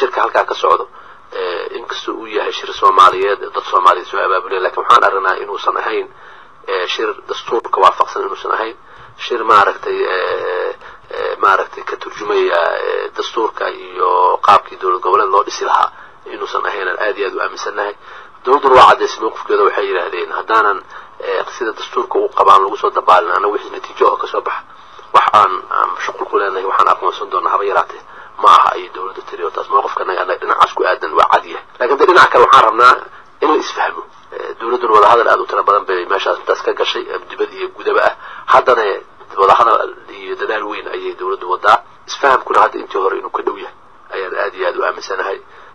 shirka halkaa ka socdo inkastoo uu yahay shir soomaaliyeed dad soomaaliyeed soo abaabulaya lakin waxaan aragnaa inuusan ahayn shir dastuurka waafaqsan inuusan ahayn shir maaragtay maaragtay ka turjumaya dastuurka iyo qaabkii dowlad goboleed loo dhisi lahaa inuusan ahaynan aad iyo aad u aaminsannahay dowladduna waa caddaysay mawqifkeeda waxay yidhaahdeen haddaanan sida dastuurka u qabaan lagu soo dabaalin anna wixii natiijo oo kasoo baxa wax aan aan shuqul ku leenahay waxaan aqoonsan doonaa haba yaraatee ma aha ayay dowladda tiri oo taas mawqifkanaga annaga dhinacaas ku aadan waa cad yahay lakin de dhinaca kale waxaan rabnaa in la isfahmo dowladduna wadahadal aad u tira badan bay meeshaas intaas ka gashay dibad iyo gudaba ah haddana wadahadal iyo dadaal weyn ayay dowladdu wadaa isfahamkuna hadda intii hore inuu ka dhow yahay ayaan aad iyo aad u aaminsanahay